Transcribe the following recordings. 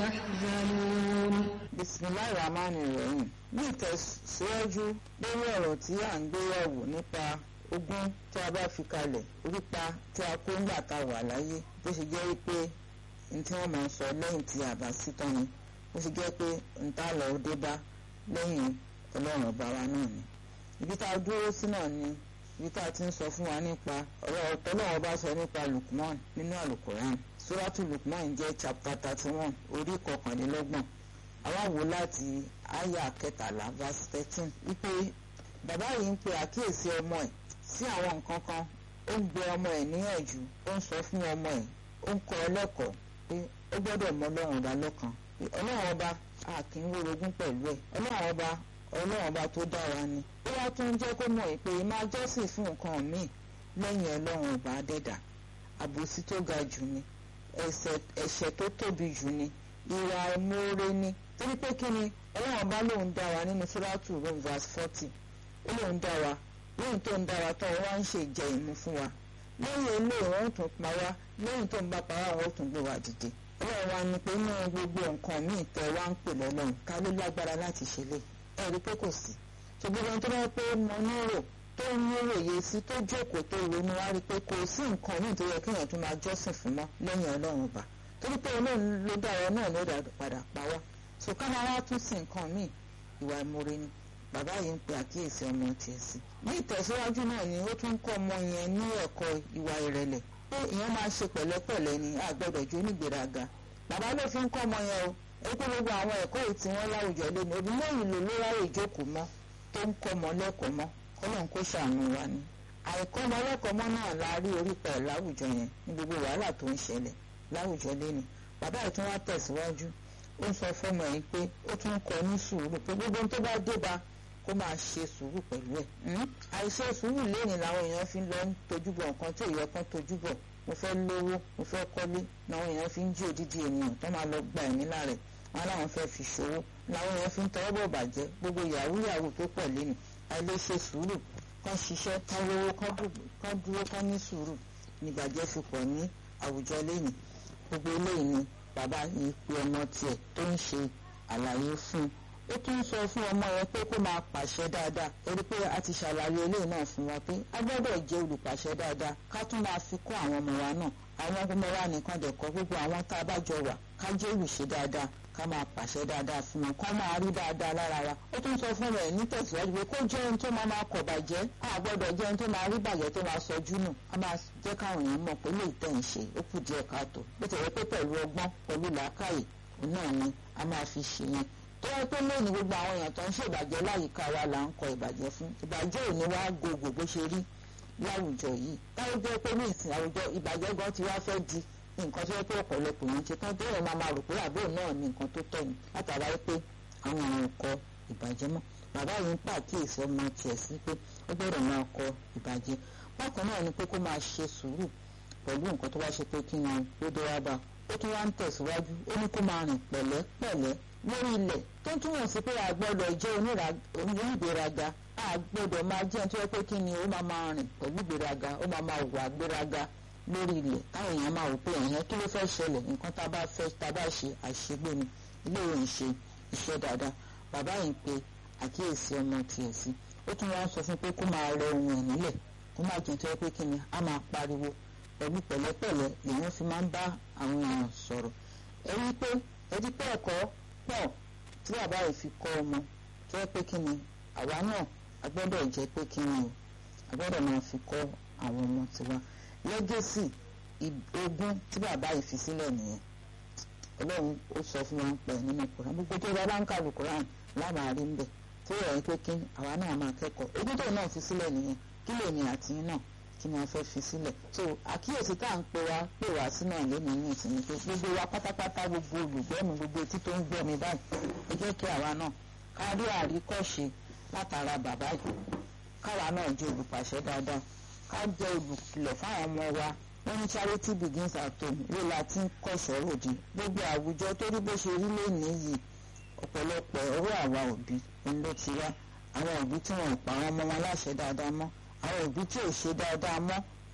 تحزنون bisimilahi rahman rahim ní ìtẹ̀síwájú lórí ọ̀rọ̀ tí à ń gbé yẹ̀wò nípa ogún tí a bá fi kalẹ̀ orípa tí a kó ńgbà tá a wà láyé bó ṣe jẹ́ wípé ní tí wọ́n máa ń sọ lẹ́yìn tí a bá sí tán ni bó ṣe jẹ́ pé n tá lọ dé bá lẹ́yìn ọlọ́run ọba wa náà ni ibi tá a dúró sí náà ni ibi tá a ti ń sọ fún wa nípa ọ̀rọ̀ ọ̀tọ́lọ́run ọba sọ nípa Lukman nínú àlùkòrán suratu Lukman jẹ́ chapter thirty one orí kọkànlélọ́gbọ̀n àwa wò láti àyà kẹtàlá verse thirteen wípé bàbá yìí ń pe àkíyèsí ọmọ ẹ̀ sí àwọn nǹkan kan ó ń gbé ọmọ ẹ̀ níyànjú ó ń sọ fún ọmọ ẹ̀ ó ń kọ́ ọ lẹ́kọ̀ọ́ pé ó gbọ́dọ̀ mọ ọlọ́run ọba lọ́kan pé ọlọ́run ọba a kì í wórogún pẹ̀lú ẹ̀ ọlọ́run ọba ọlọ́run ọba tó dára ni ó wá tún jẹ́ kó mọ̀ pé máa jọ́sìn fún nǹkan míì lẹ́yìn ọlọ́run ọba adẹ́dà àbòsí tó ga jù ni ẹ̀ṣẹ̀ tó tóbi jù ni ìwà ìmoore ni torí pé kí ni ọlọ́run bá lóun dá wa nínú sóràtù rome verse forty ó lóun dá wa lóun tó ń dá wa tán wá ń ṣe ìjẹ ìmu fún wa lẹ́yìn eléyìí wọ́n tún pa wá lẹ́yìn tó ń bá pa wá wọ́n tún gbé wa dìde ọlọ́run wa ni pé inú gbogbo nǹkan míì tẹ wá ń pè lọ́lọ́run ká ló lágbára láti ṣe lé ẹ rí pé kò sí ṣùgbọ́n ẹni tó bá pé mọ nírò tó ń nírò yé sí tó jókòó tó ronú wá rí pé kò sí nǹkan míì tó yẹ kéèyàn tún máa jọ́sìn fún mọ́ lẹ́yìn ọlọ́run ọba torí pé ọlọ́run ló dá ọ náà ló padà pa wá so ká máa wá tún sí nǹkan míì ìwà ìmoore ni bàbá yìí ń pe àkíyèsí ọmọ tiẹ̀ sí. ní ìtẹ̀síwájú náà ni ó tún kọ́ ọmọ yẹn ní ẹ̀kọ́ ìwà ìrẹ̀lẹ̀ pé ìyẹn máa ṣe pẹ̀lẹ́pẹ̀lẹ́ ni a gbọ́dọ̀ jó nígbèraga. bàbá ló fi ń kọ́ ọmọ yẹn o ẹ pé gbogbo àwọn ẹ̀kọ́ yìí tí wọ́n láwùjọ lónìí òbí lẹ́yìn ló ló ráyè ìjókòó mọ́ tó ń kọ́ ọmọ lẹ́kọ̀ọ́ mọ́ kọ́lọ́n kó ṣàánú wa ni. àìkọ́ ọmọ lẹ́kọ̀ọ́ mọ́ náà la rí orípa ẹ̀ láwùjọ yẹn ní gbogbo wàhálà tó ń ṣẹlẹ̀ láwùjọ lónìí bàbá yìí tún wá tẹ̀síwájú ó ń sọ fọmọ yìí pé ó tún kọ ní sùúrù pé gbogbo tó bá dé bá kó máa ṣe sùúrù pẹ̀lú ẹ̀. àìṣe sùúrù lẹ́yìn làwọn èèyàn fi ń lọ ń tojú bọ̀ nǹkan tí èèyàn kan tojú bọ̀ mo fẹ́ lówó mo fẹ́ kọ́lé làwọn èèyàn fi ń jí òdìdí ènìyàn tó máa lọ gba ẹ̀mí lára ẹ̀ wọn làwọn fẹ́ fi ṣòwò làwọn èèyàn fi ń tọwọ́ bọ̀ bàjẹ́ gbogbo yahoo yahoo tó pọ̀ lẹ́nu àìlèṣe sùúrù kán ṣiṣẹ́ kán lówó kán dúró kán ní sùúrù nígbàjẹ́ fi pọ̀ ní àwùjọ lẹ́yìn gbogbo eléyìí ni bàbá yìí pe ọmọ tiẹ̀ tó ń ṣe àlàyé fún un ó tún ń sọ fún ọmọ yẹn pé kó máa pàṣẹ dáadáa torí pé a ti ṣàlàyé eléyìí náà fún wa pé a gbọ́dọ̀ jẹ́ olùpàṣẹ dáadáa ká tún máa fi kọ́ àwọn ọmọ wa náà àwọn ọmọ wa nìkan dẹ̀kọ́ gbogbo àwọn tá a bá jọ wà ká jẹ́ olùṣe dáadáa ká máa pàṣẹ dáadáa fún wọn kó máa rí dáadáa lára wa ó tún sọ fún rẹ̀ nítẹ̀síwájú pé kó jẹ́ ohun tó máa máa kọ̀ bàjẹ́ a gbọ́dọ̀ jẹ́ ohun tó máa rí bàjẹ́ tó máa sọjú nù a máa jẹ́ káwọn èèyàn mọ̀ pé lè tẹ̀ ń ṣe ó kù díẹ̀ káàtó bó ti rẹ pé pẹ̀lú ọgbọ́n pẹ̀lú làákàyè òun náà ni a máa fi ṣe yẹn tó yẹ pé lónìí gbogbo àwọn èèyàn tó ń ṣe ìbàjẹ́ láyìíká wa là ń kọ ìbàjẹ́ fún ìbàjẹ́ òní wá gògò bó ṣe rí láwùjọ yìí táwọn jẹ́ pé ní ìsìn àwùjọ ìbàjẹ́ gan ti wá fẹ́ di nǹkan tó yẹ pé ọ̀pọ̀lọpọ̀ yẹn ṣe tán bẹ́ẹ̀ máa máa rò pé àbúrò náà ní nǹkan tó tọ́ ni látara pé àwọn èèyàn kọ ìbàjẹ́ mọ́ bàbá yìí ń pàkíyèsí ọmọ tiẹ̀ sí pé ó gbọ́dọ̀ máa kọ ìbàjẹ́ bákan náà ni pé kó máa ṣe sùúrù pẹ̀lú nǹkan tó bá ṣe pé kí ni ó dé wá bá ó tún wá ń tẹ̀síwájú ó ní kó máa rìn pẹ̀lẹ́pẹ̀lẹ́ lórí ilẹ̀ tó túmọ̀ sí pé a gbọ́dọ̀ jẹ́ onígbéraga a gbọ́dọ̀ máa jẹ́ tó yẹ pé kí ni ó máa máa rìn pẹ̀lú ìgbéraga ó máa máa wà gbéraga lórí ilẹ̀ táwọn èèyàn máa rò pé ẹ̀yẹn kí ló fẹ́ ṣẹlẹ̀ nǹkan tá a bá fẹ́ tá a bá ṣe àṣegbè ni ilé ìwé ń ṣe iṣẹ́ dáadáa bàbá yìí ń pe àkíyèsí ọmọ tiẹ̀ sí ó tún wá ń sọ fún pé kó máa rẹ ohun ẹ̀ nílẹ̀ kó má jẹ́ tó yẹ pé kí ni a máa pariwo pẹ̀lú pẹ̀lẹ́pẹ̀lẹ́ lèèyàn fi máa ń bá àwọn èèyàn sọ̀rọ̀ ẹ rí pé ẹ rí pé ẹ̀kọ́ pọ̀ tí bàbá yìí fi kọ́ ọmọ tó yẹ pé kí ni àwa náà a gbọ́dọ̀ jẹ́ pé kí ni o a gbọ́dọ̀ máa fi kọ́ àwọn ọmọ tiwa lẹ́gẹ̀sì ogún tí bàbá yìí fi sílẹ̀ nìyẹn ọlọ́run ó sọ fún wọn pẹ̀ nínú koran gbogbo tó bá bá ń kàlù koran lámàá rí ń bẹ̀ tó yẹ pé kí àwa náà máa kẹ́kọ̀ọ́ ogún tó náà fi sílẹ̀ nìyẹn kí lèmi àti yín náà kí ni a fẹ́ fi sílẹ̀ so àkíyèsí tá à ń pè wá pè wá sínú àlémi ní ìsinmi pé gbogbo wa pátápátá gbogbo olùgbọ́ mi gbogbo etí tó ń gbọ́ mi báyìí ẹ jẹ́ kí àwa náà ká rí àríkọ́ṣe látara bàbá yìí káwa náà jẹ́ olùpàṣẹ dáadáa ká jẹ́ olùkìlọ̀ fáwọn ọmọ wa wọ́n ní charity begins at home ló la ti ń kọ́ṣọ́ ròdì gbogbo àwùjọ tó rí bó ṣe rí lónìí yìí ọ̀pọ̀lọpọ̀ ọwọ́ àwa òbí ń ló ti wá àwọn òbí tí wọn ò pa àwọn ọmọ wọn láṣẹ dáadáa mọ́ àwọn òbí tí ò ṣe dáadáa mọ́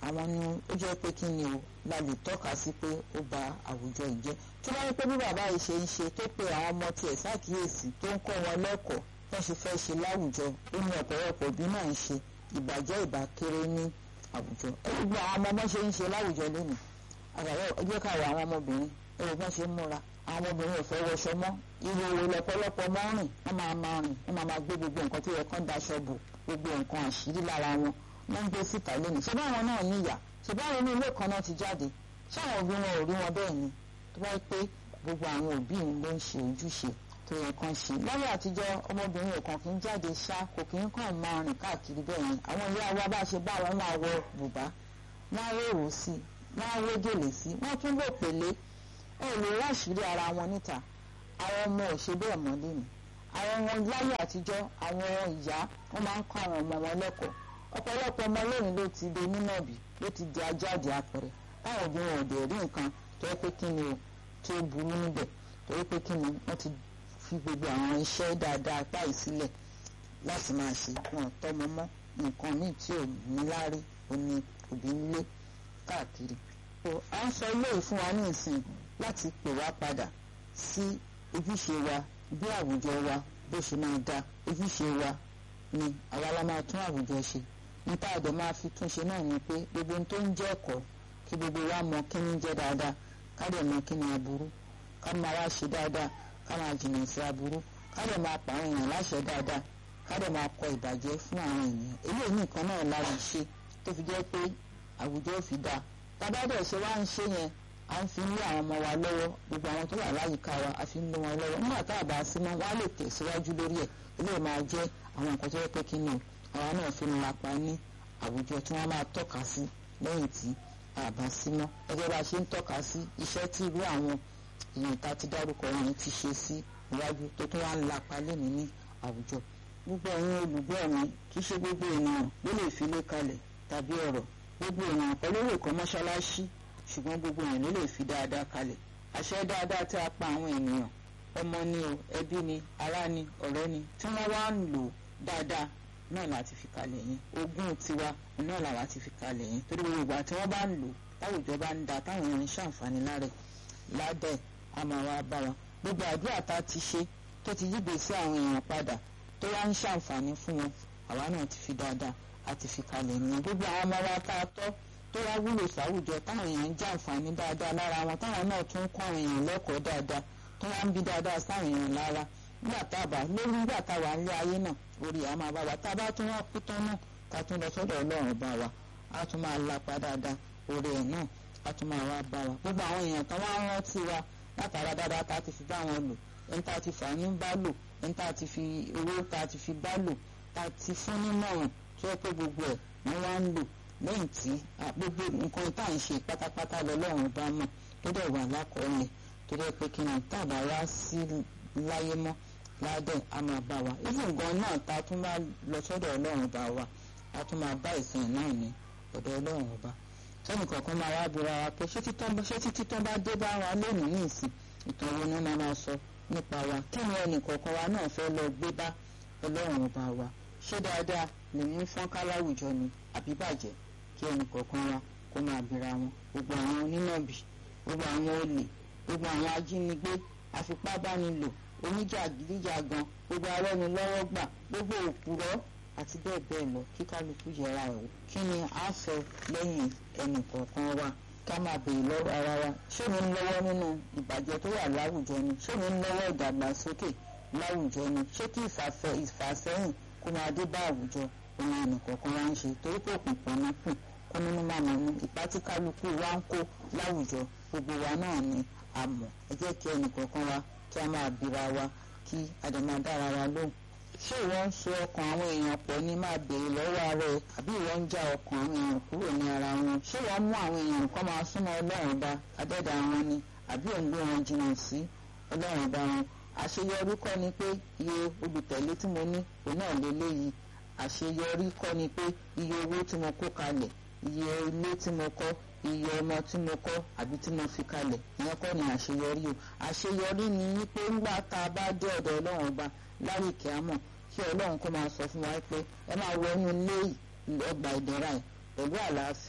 àwọn ni ó jẹ́ pé kí ni o la lè tọ́ka sí pé ó ba àwùjọ ìjẹ́ tó bá rí pé bí bàbá yìí ṣe ń ṣe tó pe àwọn ọmọ tiẹ̀ ṣàkíyèsí tó ń kọ́ wọn lẹ́kọ̀ọ́ wọ́n ṣe fẹ́ ṣe láwùjọ ó ní ọ̀pọ̀lọpọ̀ òbí náà ń ṣe ìbàjẹ́ ìbá kéré ní àwùjọ ẹ gbogbo àwọn ọmọ ọmọ ṣe ń ṣe láwùjọ lónìí àgbàdo ẹjẹ́ káwọ àwọn ọmọbìnrin ẹ wò bọ́n ṣe ń múra àwọn ọmọbìnrin ò fẹ́ wọṣọ mọ́ ìhòòhò lọ́pọ̀lọpọ̀ mọ́ rìn wọ́n máa máa rìn wọ́n máa máa gbé gbogbo nǹkan tó yẹ kán daṣọ bò gbogbo nǹkan àṣírí lára wọn wọ́n ń gbé síta lónìí ṣé báwọn náà níyà ṣé báwọn ní ilé kan náà ti jáde ṣé àwọn òbí wọn ò rí wọn bẹ́ẹ̀ ni tó bá pé gbogbo àwọn òbí mi ló ń ṣe ojúṣe tó yẹ kán ṣe lọ́wọ́ àtijọ́ ọmọbìnrin ọ̀kan kì í jáde ṣá kò kì í kàn máa rìn káàkiri bẹ́ẹ̀ yẹn àwọn ìyá wa bá ṣe bá wọn máa wọ bùbá wọ́n á rèrò sí i wọ́n á wé gèlè sí i wọ́n tún lò pèlé ẹ lè ráṣìírí ara wọn níta àwọn ọmọ ò ṣe bẹ́ẹ̀ mọ́ lẹ́nu àwọn ọmọ láyé àtijọ́ àwọn ìyá wọ́n máa ń kọ́ àwọn ọmọ wọn lẹ́kọ̀ọ́ ọ̀pọ̀lọpọ̀ ọmọ lónìí ló ti di onínàbì ló ti di ajáde apẹ̀rẹ̀ táwọn òbí wọn ò dẹ̀ rí nǹkan tó yẹ pé kí ni o tó burú níbẹ̀ tó yẹ pé kí ni wọ́n ti fi gbogbo àwọn iṣẹ́ dáadáa páì sílẹ̀ láti máa ṣe wọn tọ́mọ mọ́ nǹkan míì tí ò ní láárí oní òbí ń lé káàkiri. à ń sọ ilé ìfún wa ní ìsìn láti pè wá padà sí ojúṣe wa bí àwùjọ wa bó ṣe máa da ojúṣe wa ni àwa la máa tún àwùjọ ṣe nípa àdè máa fi túnṣe náà ni pé gbogbo ohun tó ń jẹ́ ẹ̀kọ́ kí gbogbo wa mọ kí ni jẹ́ dáadáa ká dẹ̀ mọ kí ni aburú ká máa wá ṣe dáadáa ká máa jìnnà sí aburú ká dẹ̀ máa pa àwọn èèyàn láṣẹ dáadáa ká dẹ̀ máa kọ ìbàjẹ́ fún àwọn èèyàn eléyìí nìkan náà la lè ṣe tó fi jẹ́ pé àwùjọ ò fi dáa tábà dẹ̀ ṣe wá ń ṣe yẹn à ń fi lé àwọn ọmọ wa lọ́wọ́ gbogbo àwọn tó wà láyìíká wa a fi ń lé wọn lọ́wọ́ nígbà tá a bá sí mọ́ wọn á lè tẹ̀síwájú lórí ẹ̀ eléyìí máa jẹ́ àwọn nǹkan tó yẹ pé kí ni o àwa náà fi ń lapa ní àwùjọ tí wọ́n máa tọ́ka sí lẹ́yìn tí a bá sí mọ́ gẹ́gẹ́ bá a ṣe ń tọ́ka sí iṣẹ́ tí irú àwọn èèyàn tá a ti dárúkọ yẹn ti ṣe sí iwájú tó tún wá ń lapa lẹ́nu ní àwùjọ gbogbo ẹ̀yin olùgbọ́ mi kì í ṣe gbogbo ènìyàn ló lè fi lé kalẹ̀ tàbí ọ̀rọ̀ gbogbo ènìyàn kọ́ ló lè kọ́ mọ́ṣáláṣí ṣùgbọ́n gbogbo èèyàn ló lè fi dáadáa kalẹ̀ àṣẹ dáadáa tí a pa àwọn ènìyàn ọmọ ni o ẹbí ni ará ni ọ̀rẹ́ ni tí wọ́n wá ń lò dáadáa náà láti fi kalẹ̀ yẹn ogún tiwa náà làwa ti fi kalẹ̀ yẹn torí gbogbo ìgbà tí wọ́n bá ń lò táwùjọ bá ń da táwọn èèyàn ń ṣàǹfààní lára ẹ̀ ládẹ̀ a máa wá bá wa gbogbo àdúrà tá a ti ṣe tó ti yígbe sí àwọn èèyàn padà tó wá ń ṣàǹfààní fún wọn àwa náà ti fi dáadáa a ti fi kalẹ̀ nìyẹn gbogbo àwọn ọmọ wa tá a tọ́ tó wá wúlò sáwùjọ táwọn èèyàn ń jàǹfààní dáadáa lára wọn táwọn náà tún ń kọ́ àwọn èèyàn lẹ́kọ̀ọ́ dáadáa tó wá ń bí dáadáa sáwọn èèyàn lára nígbà tá a bá lórí nígbà tá a wà nílé ayé náà orí àá máa bá wa tá a bá tún wá kú tán náà ká tún lọ sọ́dọ̀ ọlọ́run bá wa á tún máa lapa dáadáa orí ẹ̀ náà á tún máa wá bá wa gbogbo àwọn èèyàn kan wá rántí wa látara dáadáa tá a ti fi bá wọn lò ẹni tá a ti fà ní bá lò ẹni tá a ti fi owó tá a ti fi bá lò tá a ti fún nímọ̀ràn tó yẹ pé gbogbo ẹ̀ wọ́n wá ń lò lẹ́yìn tí gbogbo nǹkan tá à ń ṣe pátápátá lọ́lọ́run bá mọ̀ tó dẹ̀ wà lákọọ́lẹ̀ tó dẹ̀ pé kí ni tàbá wá sí láyé mọ́ ládẹ̀ á máa bá wa even gan náà tá a tún bá lọ sọ́dọ̀ ọlọ́run bá wa a tún máa bá ìsìn náà ní ọ̀dọ̀ ọlọ́run ọba sẹ́ni kọ̀ọ̀kan máa wá bira wa pé ṣé títí tán bá dé bá wa lónìí ní ìsìn ìtàn wo ni wọ́n máa sọ nípa wa kí ni ẹnì kọ̀ọ̀kan wa náà fẹ́ lọ gbé bá ọlọ́run ọba wa ṣé dáadáa lè mú fọ́nká láwùjọ ni àbí bàjẹ́ kí ẹnì kọ̀ọ̀kan wa kó máa bira wọn gbogbo àwọn onínàbì gbogbo àwọn olè gbogbo àwọn ajínigbé àfipábánilò oníjàgídíjàgan gbogbo arẹ́nilọ́wọ́ gbà gbogbo òpùrọ́ àti bẹ́ẹ̀ bẹ́ẹ̀ lọ kí kálukú yẹra ẹ̀ wò kí ni a sọ lẹ́yìn ẹnì kọ̀ọ̀kan wa ká máa béèrè lọ́wọ́ ara wa ṣé mi ń lọ́wọ́ nínú ìbàjẹ́ tó wà láwùjọ ni ṣé mi ń lọ́wọ́ ìdàgbàsókè láwùjọ ni ṣé kí ìfàsẹ́yìn kó máa dé bá àwùjọ òun ẹnì kọ̀ọ̀kan wa ń ṣe torí pé òkùnkùn ní kùn kó nínú màmá ní ipa tí kálukú wa ń kó láwùjọ gbogbo wa náà ni a mọ̀ ẹ jẹ́ kí ẹnì kọ̀ọ̀kan wa kí a máa bira wa kí a dẹ̀ máa dára wa lóhùn ṣé ìwọ ń so ọkàn àwọn èèyàn pọ̀ ní máa béèrè lọ́wọ́ ara ẹ àbí ìwọ ń já ọkàn àwọn èèyàn kúrò ní ara wọn ṣé ìwọ mú àwọn èèyàn kan máa súnmọ́ ọlọ́run bá adẹ́dà wọn ni àbí òun ló wọn jìnnà sí ọlọ́run bá wọn àṣeyọrí kọ́ ni pé iye olùtẹ̀lé tí mo ní òun náà lélẹ́yìí àṣeyọrí kọ́ ni pé iye owó tí mo kó kalẹ̀ iye ilé tí mo kọ́ iye ọmọ tí mo kọ́ àbí tí mo fi kalẹ̀ ìyẹn kọ́ ni àṣeyọrí o àṣeyọrí ni wípé ńgbà tá a bá dé ọ̀dọ̀ ọlọ́run ọba lárí kíámọ̀ kí ọlọ́run kó máa sọ fún wa pé ẹ máa wọ inú ilé ọgbà ìdẹ̀ra ẹ̀ pẹ̀lú àlàáfíà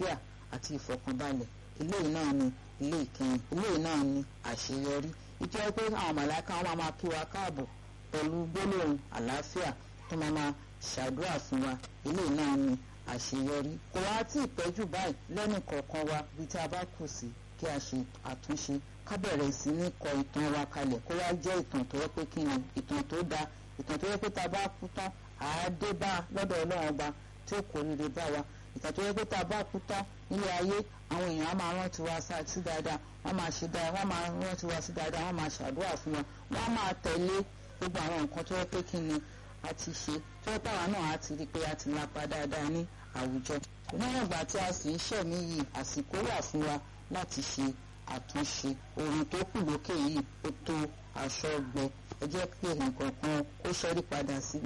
àti ìfọ̀kànbalẹ̀ eléyìí náà ni ilé ìkẹyìn eléyìí náà ni àṣeyọrí ìjọ pé àwọn màláìka wọn máa kí wa káàbọ̀ pẹ̀lú gbólóhùn àlàáfíà tó máa máa ṣàdúrà fún wa eléyìí náà ni àṣeyọrí kò wá tí ì pẹ́jù báyìí lẹ́nu kọ̀ọ̀kan wa bí tí a bá kù sí kí a ṣe àtúnṣe ká bẹ̀rẹ̀ sí ní kọ ìtàn wa kalẹ̀ kó wá jẹ́ ìtàn tó yẹ pé kí ni ìtàn tó dáa ìtàn tó yẹ pé tá a bá kú tán àádé bá lọ́dọ̀ ọlọ́run ọba tí ó kò rere bá wa ìtàn tó yẹ pé tá a bá kú tán nílé ayé àwọn èèyàn á máa rántí wa sí dáadáa wọ́n máa ṣe dáadáa wọ́n máa rántí wa sí dáadáa wọ́n máa ṣàdúrà fún wa wọ́n á máa tẹ̀lé gbogbo àwọn nǹkan tó yẹ pé kí ni a ti ṣe tó yẹ pàwọn náà á ti rí i pé a ti lapa dáadáa ní àwùjọ níwọ̀n ìgbà tí a sì ń ṣẹ̀mí yìí àsìkò wà fún wa láti ṣe àtúnṣe ohun tó kù lókè yìí ó tó aṣọ gbẹ ẹ jẹ́ pé nǹkan kan ó ṣẹ́rí padà síbi